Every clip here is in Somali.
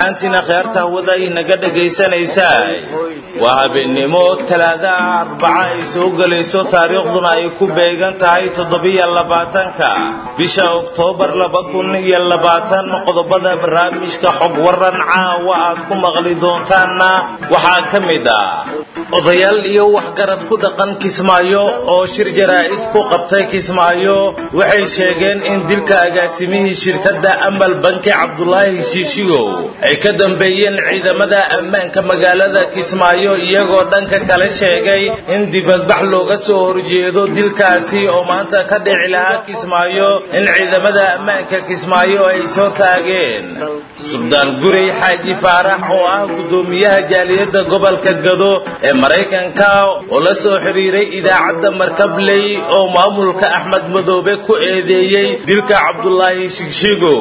antina kheerta hawada inaga dhegaysanaysaa waa habeennimo talaadaha arbaca ay soo gelayso taariikhduna ay ku beegan tahay toddobiyo labaatanka bisha oktoobar laba kun iyo labaatan qodobada barnaamijka xog waran caawa aad ku maqli doontaanna waxaa ka mid ah odayaal iyo waxgarad ku dhaqan kismaayo oo shir jaraa'id ku qabtay kismaayo waxay sheegeen in dilka agaasimihii shirkadda amal banki cabdulaahi shiishigow ay ka dambeeyeen ciidamada ammaanka magaalada kismaayo iyagoo dhanka kale sheegay in dibadbax looga soo horjeedo dilkaasi oo maanta ka dhici lahaa kismaayo in ciidamada ammaanka kismaayo ay soo taageen suldaan gurey xaaji faarax oo ah guddoomiyaha jaaliyadda gobolka gado ee maraykanka oo la soo xiriiray idaacadda markabley oo maamulka axmed madoobe ku eedeeyey dilka cabdulaahi shigshigow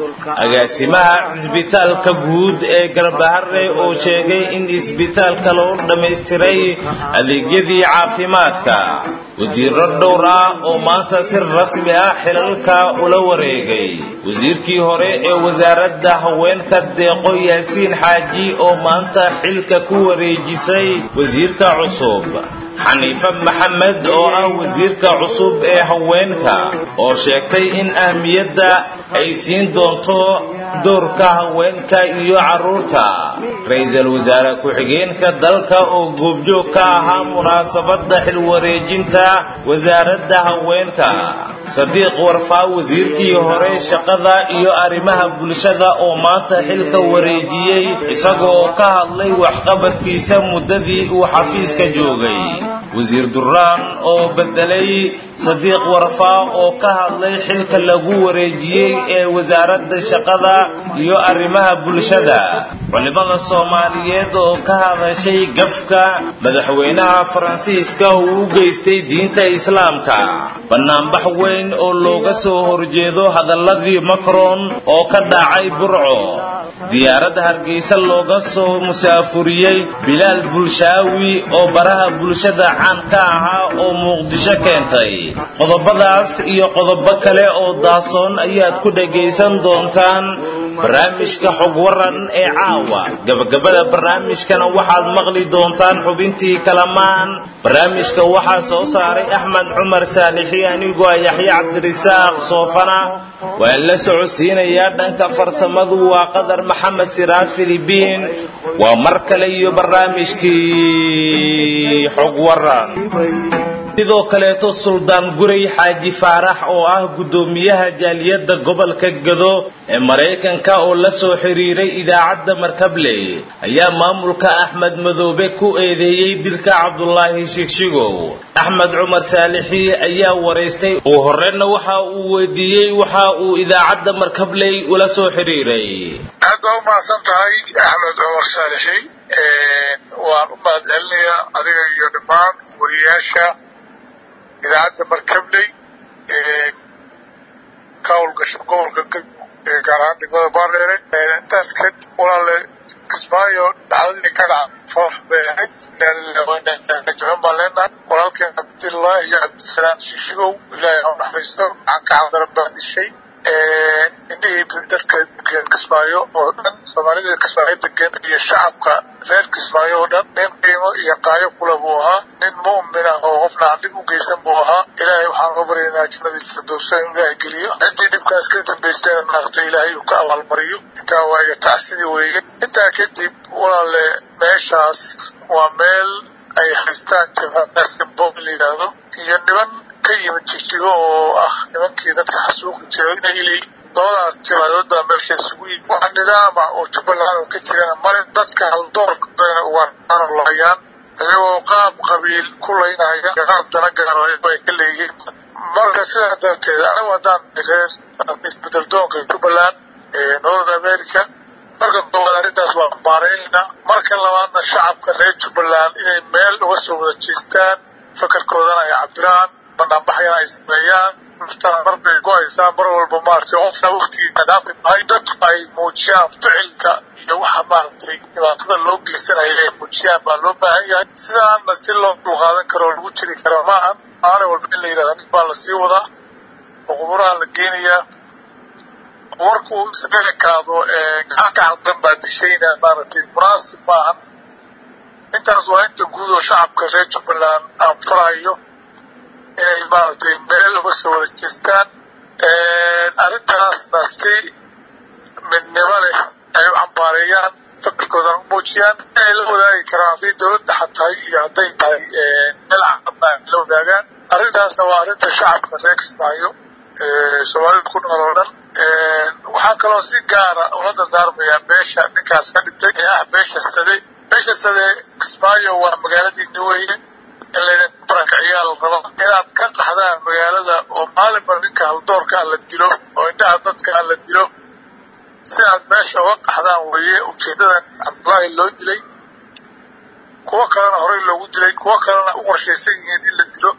agaasimaha cisbitaalka guud ee garbahare oo sheegay in isbitaalka loo dhammaystiray adeegyadii caafimaadka wasiiro dhowr ah oo maanta si rasmi ah xilalka ula wareegay wasiirkii hore ee wasaaradda haweenka deeqo yaasiin xaaji oo maanta xilka ku wareejisay wasiirka cusub xaniife maxamed oo ah wasiirka cusub ee haweenka oo sheegtay in ahmiyadda ay siin doonto doorka haweenka iyo carruurta ra-iisul wasaare ku-xigeenka dalka oo goobjoog ka ahaa munaasabadda xilwareejinta wasaaradda haweenka sadiiq warfaa wasiirkii hore shaqada iyo arrimaha bulshada oo maanta xilka wareejiyey isagoo ka hadlay waxqabadkiisa muddadii uu xafiiska joogay wasiir duraan oo bedelay sadiiq warfaa oo ka hadlay xilka lagu wareejiyey ee wasaaradda shaqada iyo arrimaha bulshada culimada soomaaliyeed oo ka hadashay gafka madaxweynaha faransiiska uu u geystay diinta islaamka banaanbax weyn oo looga soo horjeedo hadaladii macron oo ka dhacay burco diyaaradda hargeysa looga soo musaafuriyey bilaal bulshaawi oo baraha bulshada caan ka ahaa oo muqdisho keentay qodobadaas iyo qodobo kale oo daasoon ayaad ku dhagaysan doontaan barnaamijka xog waran ee caawa gabagabada barnaamijkana waxaad maqli doontaan xubintii kalamaan barnaamijka waxaa soo saaray axmed cumar saalixi anigoo yaxya cabdirisaaq soofana waan la socodsiinayaa dhanka farsamadu waa qadar maxamed siraad filibiin waa mar kale iyo barnaamijkii xog waran sidoo kaleeto suldaan gurey xaaji faarax oo ah guddoomiyaha jaaliyadda gobolka gado ee maraykanka oo la soo xiriiray idaacadda markabley ayaa maamulka axmed madoobe ku eedeeyey dilka cabdulaahi shigshigow axmed cumar saalixi ayaa waraystay uu horeyna waxa uu weydiiyey waxa uu idaacadda markabley ula soo xiriiray aad baa u mahadsan tahay axmed cumar saalixi waan u mahad celinayaa adiga iyo dhammaan wariyaasha idaacadda markabley ee ka howlgasho gobolka ee gaar ahaan degmada baardheere intaas kadib walaale kismaayo dhacdadii ka dhaca foox bay ahayd juxun baan leenahay walaalkeen cabdillah iyo cabdisalaam shiishigow ilaahay ha naxariisto gacanka cabdaran baa dishay indhihii dadka degan kismaayo oo dhan soomaalida kismaayo degan iyo shacabka reer kismaayo oo dhan nin qiimo iyo qaayo kula buu ahaa nin mu'min ah oo qofna aan dhib u geysan buu ahaa ilaahay waxaan uga baryaynaa jannadii firdowsa inuu ilaahay geliyo ciddii dhibkaas ka dambaystayna maaragta ilaahay uu ka abaalmariyo intaa waayo tacsidii weeye intaa kadib walaale meeshaas waa meel ay haystaan jabhanasimbo la yidhaahdo iyo niman ka yimid jigjigo oo ah nimankii dadka xasuuqi jiray inay leeyiin labadaas jabhadood baa meesha isugu yimid waxa nidaama oo jubbaland oo ka jirana male dadka haldoorkadana ugaano lahayaan iyagoo qaab qabiil ku laynaya qaab dana gaaro ay ka leeyihiin marka sidaa darteed anigu haddaan reer isbedel doonka jubbaland ee north america marka koowaad arrintaas waa baaraynayna marka labaadna shacabka reer jubbaland inay meel uga soo wada jeestaan fakarkoodana ay cabiraan banaanbaxyana ay sameeyaan naftaan mar bay go-aysaa mar walba maaragtay qofna waktigiisa dhaafi mahay dadku ay muujiyaan ficilka iyo waxa maaragtay dhibaatada loo geysanaya ay muujiyaan baa loo baahan yahay sidaana si loo dulqaadan karo oo lagu jiri karo maahan maalin walba in la yidhahda nin baa lasii wadaa oo quburaha la geenayaa warkuu isga ekaado gacan ka haldan baa dishayna maaragtay munaasib maahan intaas waa inta guud oo shacabka reer jubbaland aan farayo inay maaragtay meel uga soo wada jeestaan arrintaasna si midnimo leh ay u cambaareeyaan fakarkoodana u muujiyaan inay la wadaagi karaan hadday dowladda xatahay iyo hadday tahay meel caqabna ay la wadaagaan arrintaasna waa arrinta shacabka reer kismaayo soomaalida ku nool oo dhan waxaa kaloo si gaara ula dardaarmayaa beesha ninkaas ka dhintay ee ah beesha sade beesha sade kismaayo waa magaaladiini weyne in laydinku barakiciyaa la raba inaad ka qaxdaan magaalada oo maalinba ninka haldoorkaa la dilo oo indhaha dadkaa la dilo si aad meesha uga qaxdaan weeye ujeeddadan cabdullaahi loo dilay kuwo kalena horey loogu dilay kuwo kalena u qorshaysan yihiin in la dilo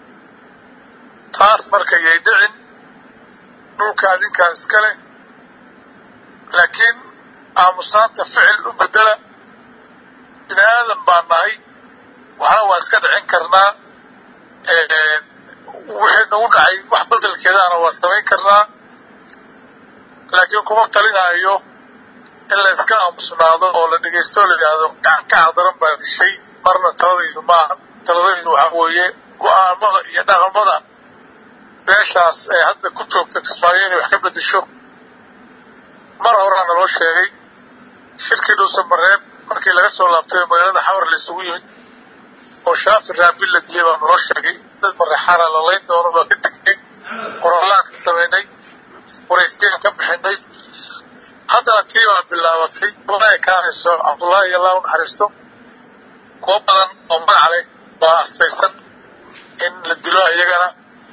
taas marka yay dhicin dhulka adinkaa iska leh laakiin aamusnaanta ficil u bedela bini aadan baa nahay waxna waa iska dhicin karnaa wixii nagu dhacay wax bedelkeedaana waa samayn karnaa laakiin kuma talinaayo in la iska aamusnaado oo la dhegaysto o la yidhaahdo gacan ka cadaran baa dishay marna taladaydu maaha taladaydu waxaa weeye go-aanmada iyo dhaqamada beeshaas ee hadda ku joogta kismaayo inay wax ka bedesho mar horaa naloo sheegay shirkii dhuusamareeb markii laga soo laabtay oo magaalada xawar la isugu yimid oo shaafi raabil la dilay baa naloo sheegay dad mareexaana la layn doono baa ka tegnay qoraallaan ka samaynay warayskaan ka bixinay haddana tii baa bilaabatay wana ekaanayso cabdullaahi allah u naxariisto kuwo badan oo magac leh baa astaysan in la dilo iyagana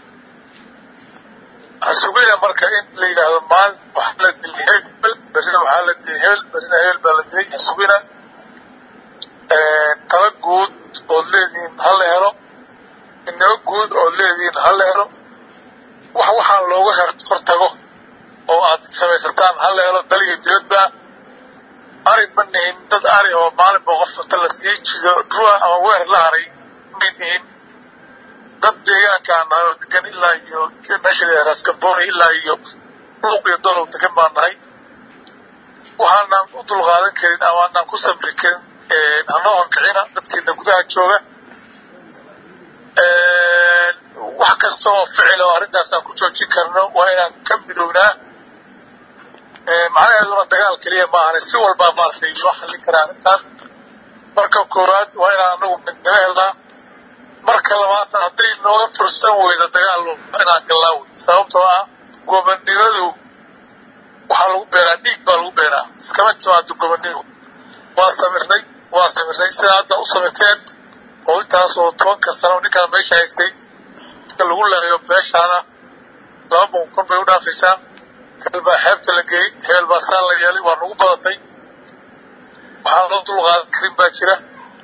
hasugina marka in la yidhaahdo maalin waxaa la dilay hebel berrina waxaa la dilay hebel berrina hebel baa la dilay hasugina tala guud ood leedihiin ha la helo midnimo guud ood leedihiin ha la helo wax waxaa looga hortago oo aad samaysataan ha la helo daliga dibadba ari ma nihin dad ari oo maalinba qof inta la sii jido dhua ama weer la haray may nihin dad deegaankaan nahay oo degan ilaa iyo meesha la raskaboni ilaa iyo luuq iyo dolow degan baan nahay waxaanaan u dulqaadan karin ama aanaan ku sabri karin hanoo horkicina dadkeena gudaha jooga wax kasta oo ficil oo arrintaasaan ku joojin karno waa inaan ka midownaa macnaheeduna dagaal keliya maahane si walbaa maaragtay loo xallin karaa arrintaan marka koowaad waa inaan anagu midnimo helnaa marka labaadna hadday nooga fursan weyda dagaal inaan gallaa wey sababtoo ah gobonnimadu waxaa lagu beeraa dhiig baa lagu beeraa iskama timaado gobonnimo waa samirnay waa samirnay sidaa hadda u samirteen oo intaasoo tobanka sano ninkaan meesha haystay dadka lagu laayo beeshaana laba boqol kun bay u dhaafaysaa hebel baa xeebta la geeyey hebel baa saan la yeelay waa nagu badatay waxaa loo dulqaadan karin baa jira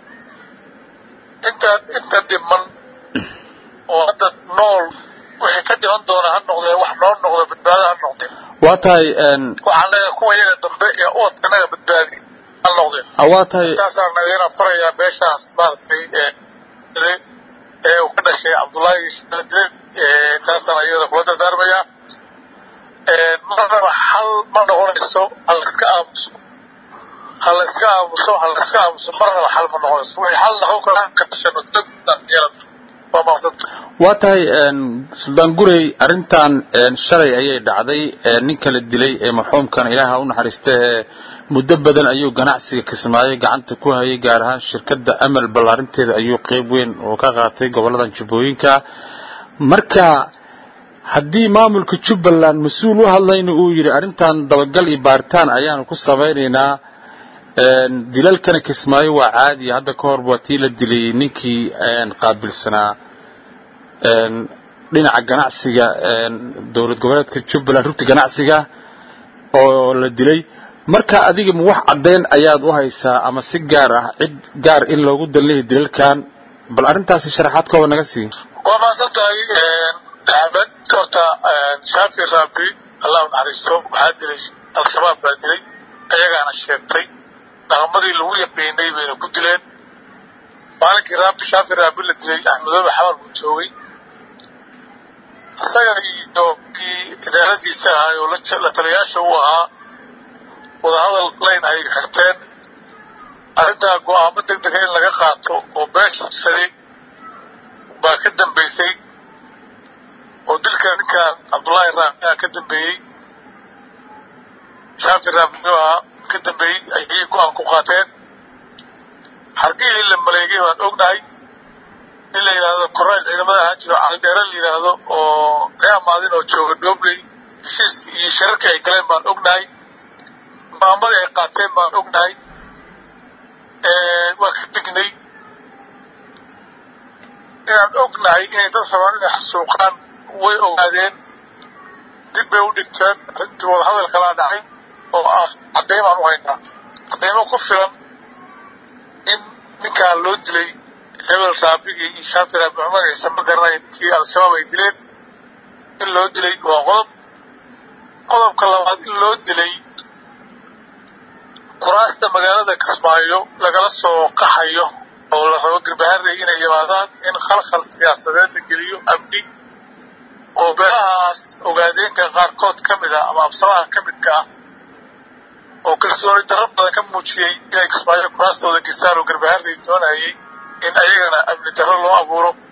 inta inta dhiman oo hadda nool wixii ka dhiman doona ha noqdee wax noo noqdo badbaado ha noqdeen waa tahay waxaan leeyahay kuwa iyaga dambe ee ubadka naga badbaadi ha noqdeen waa tahay intaasaan idin farayaa beeshaas maaragtay ee uu ka dhashay cabdullaahi shaadile intaasaan iyada kula dardaarmayaa marnaba xal ma noqonayso ha la iska aamuso ha la iska aamuso ha la iska aamuso marnaba xal ma noqonayso wixii xal noqon karaa ka dhashano dagyeelad waa maqsanta waa tahay suldaan gurey arrintan shalay ayay dhacday ninka la dilay ee marxuumkan ilaaha u naxariista ee muddo badan ayuu ganacsiga kismaayo gacanta ku hayay gaar ahaan shirkadda amal ballaarinteeda ayuu qeyb weyn oo ka qaatay gobolladan jubbooyinka marka haddii maamulka jubbaland mas-uul u hadlayna uu yidhi arrintan dabagal iyo baaritaan ayaanu ku samaynaynaa dilalkana kismaayo waa caadiya hadda ka hor waa tii la dilay ninkii qaabilsanaa dhinaca ganacsiga dowlad goboleedka jubbaland rugta ganacsiga oo la dilay marka adiga ma wax caddayn ayaad u haysaa ama si gaar ah cid gaar in loogu dallehi dilalkan bal arrintaasi sharaxaad kooba naga sii waa mahadsan tahay axmed horta shaafi raabi allah u naxariisto waxaa dilay al-shabaab baa dilay ayagaana sheegtay dhaqamadii lagu yaqiinay bayna ku dileen maalinkii raabi shaafi raabi la dilay axmedoobe xabar buu joogay isaga iyo kii idaaradiisa ahay oo la taliyaasha u ahaa wadahadal layn ay xirteen arrintaa go-aamo deg dega in laga qaato oo beeshasaday baa ka dambaysay oo dilka ninkan cabdullaahi raamiha ka dambeeyey shaafi raamiha ka dambeeyey ayay go-aan ku qaateen xargihii la maleegay baan ognahay in la yidhaahdo korayl ciidamada ahaan jiro caldheere la yidhaahdo oo ree amaadin oo jooga dhobley heshiiskii iyo shirarkii ay galeen baan ognahay maamadii ay qaateen baan ognahay waan ka tegnay inaan ognahay inay dad rabaan inay xasuuqaan way ogaadeen dib bay u dhigteen arrintii wadahadal kalaa dhacay oo ah caddaymaan u haynaa caddaymo ku filan in ninkaan loo dilay hebel raabigii iyo shaafi raabi cumar ciise ma garanaya ninkii al-shabaab ay dileen in loo dilay waa qodob qodobka labaad in loo dilay kuraasta magaalada kismaayo lagala soo qaxayo oo la rabo garbaharey inay yimaadaan in khalkhal siyaasadeed la geliyo amni oo beelahaas ogaadeenka qaarkood ka mid ah ama absamaha ka midka ah oo kalsooni darro badan ka muujiyey inay kismaayo kuraastooda gestaan oo garbaharey doonayay in ayagana amni darro loo abuuro